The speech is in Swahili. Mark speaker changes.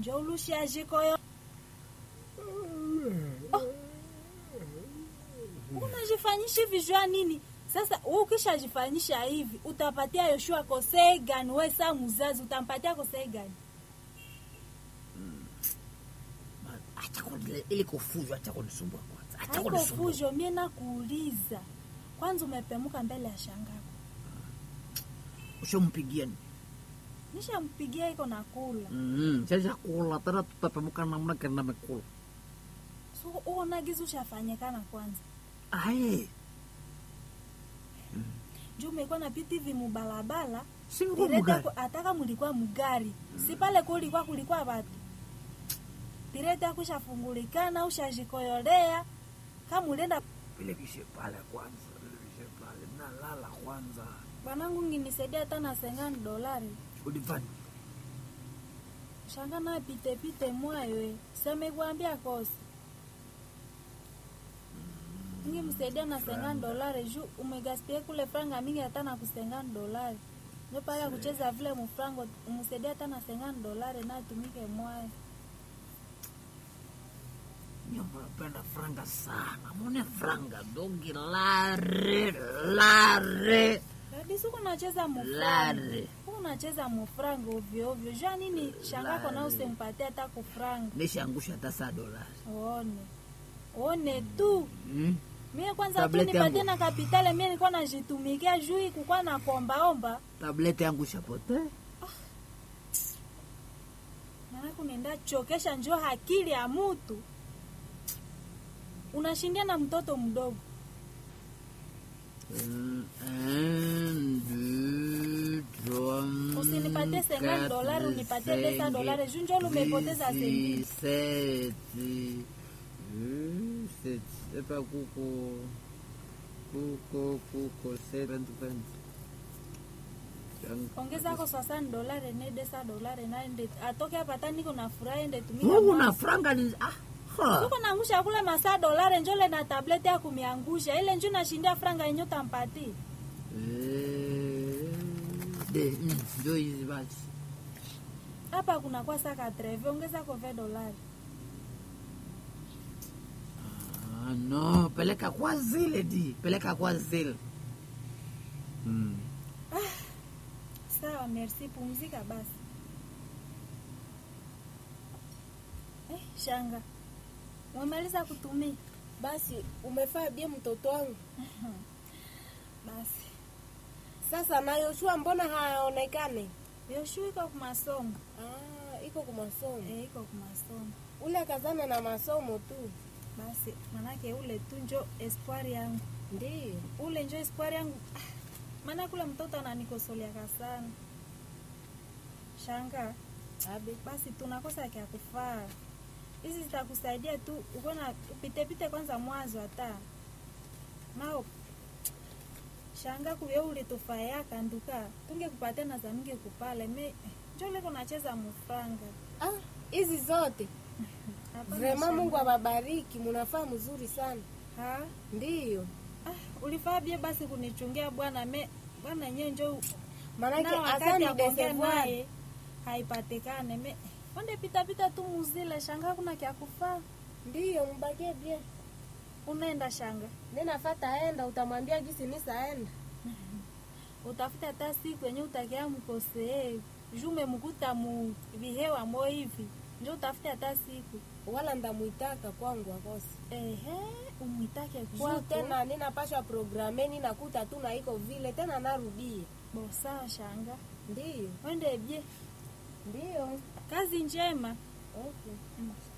Speaker 1: njo ulushiajikoyo oh. unajifanyisha hivi jua nini sasa wewe ukishajifanyisha hivi utapatia yoshua kosei gani we saa muzazi utampatia kosei gani
Speaker 2: acha kuni- ili kufujo acha kunisumbua kwanza acha
Speaker 1: haiko
Speaker 2: kunisumbua
Speaker 1: fujo mie nakuuliza kwanza umepemuka mbele ya shangako
Speaker 2: ushampigia ni
Speaker 1: nishampigia iko na kula
Speaker 2: mm sasa kula tena tutapemuka namna gani namekula
Speaker 1: so uonagizi ushafanyikana kwanza
Speaker 2: aye
Speaker 1: juu umekuwa napita hivi mubalabala
Speaker 2: singikuwa
Speaker 1: direte
Speaker 2: mugari
Speaker 1: ku- ataka mulikuwa mugari si pale kulikuwa kulikuwa batu direte akushafungulikana ushajikoyolea kama ulienda
Speaker 2: vile vishe pale kwanza vile vishe pale nalala kwanza
Speaker 1: bwanangu nginisaidia hata na sengani dolari
Speaker 2: ulifanya
Speaker 1: shanga na pite pite mwayo semekuambia kosi ngimsaidia na sengani dolari juu umegaspia kule franga mingi hata na kusengani dolari njo pale ya kucheza vile mufrango umsaidia hata na sengani dolari natumike mwayo
Speaker 2: nyamba napenda franga sana mone franga dogi lare lare
Speaker 1: kabisa huko nacheza mufrango
Speaker 2: lare
Speaker 1: huko nacheza mufrango ovyo ovyo jua nini shangako na usimpatie hata kufranga
Speaker 2: nishaangusha hata saa dolari
Speaker 1: one one tu
Speaker 2: mm?
Speaker 1: mie kwanza tu
Speaker 2: Tableti
Speaker 1: nipatie
Speaker 2: yangu.
Speaker 1: na kapitale mie nilikuwa najitumikia juu kukwa na kombaomba
Speaker 2: tableti yangu shapote
Speaker 1: maanaku nenda chokesha njo akili ya mutu unashindia na mtoto mdogo
Speaker 2: Mm, un, deux, trois,
Speaker 1: Usinipatie 50
Speaker 2: quatre,
Speaker 1: dolari, unipatie pesa
Speaker 2: cinq,
Speaker 1: dolari, juu njoo umepoteza
Speaker 2: six,
Speaker 1: senti.
Speaker 2: sept, euh, sept, epa kuko kuko kuko seven, vingt.
Speaker 1: ongezako sasani dolari nedesa dolari naende atoke hapa hata niko na furaha ende tumika
Speaker 2: Mungu
Speaker 1: mwa-
Speaker 2: na franga ni ah, ha.
Speaker 1: Suko naangusha kule masaa dolari njole na tableti ya kumiangusha ile nju nashindia franga yenye utampati
Speaker 2: Eh, de mm, ndio hizi basi
Speaker 1: hapa kunakuwa saka treve ongezako ve dolari
Speaker 2: Ah, no, peleka kwa zile di, peleka kwa zile. Mm.
Speaker 1: sawa merci pumzika basi eh, shanga umemaliza kutumia
Speaker 3: Basi umefaa bie mtoto wangu.
Speaker 1: basi
Speaker 3: Sasa na Yoshua mbona haonekane?
Speaker 1: yoshu iko kumasomo
Speaker 3: Ah, iko kwa masomo.
Speaker 1: eh, iko kumasomo
Speaker 3: Ule kazana na masomo tu.
Speaker 1: basi manake ule tu njo espoir yangu
Speaker 3: Ndiyo.
Speaker 1: ule njo espoir yangu Ah, maana kule mtoto ananikosoleaka sana shanga
Speaker 3: Abe.
Speaker 1: basi tunakosa kya kufaa hizi zitakusaidia tu ukona upitepite kwanza mwanzo hata nao shanga kuye ulitufayaka nduka tungekupatia na zamingi kupale me njo leko nacheza mufranga
Speaker 3: Ah, hizi zote.
Speaker 1: Hapana,
Speaker 3: Vrema
Speaker 1: shanga.
Speaker 3: Mungu awabariki, munafaa mzuri sana.
Speaker 1: ha
Speaker 3: Ndiyo.
Speaker 1: ah, ulifaa bie basi kunichungia bwana me bwana yenyewe njo
Speaker 3: Maanake
Speaker 1: na wakati
Speaker 3: asani
Speaker 1: ya kuongea
Speaker 3: desevoir.
Speaker 1: naye haipatikane me onde pitapita tu muzile shanga kuna kya kufaa
Speaker 3: Ndiyo, mbakie bie.
Speaker 1: unaenda shanga
Speaker 3: Ninafata enda, utamwambia gisi nisaenda.
Speaker 1: utafuta hata siku yenye utakia mkosee jume mkuta mu vihewa mo hivi njo utafute hata siku
Speaker 3: Wala ndamwitaka kwangu akose.
Speaker 1: ehe umwitake
Speaker 3: Juu
Speaker 1: kwako
Speaker 3: tena ninapashwa programe ninakuta tu na iko vile tena narudie.
Speaker 1: bosawa shanga
Speaker 3: Ndiyo.
Speaker 1: wende bye
Speaker 3: Ndiyo.
Speaker 1: kazi njema
Speaker 3: Okay.
Speaker 1: mm.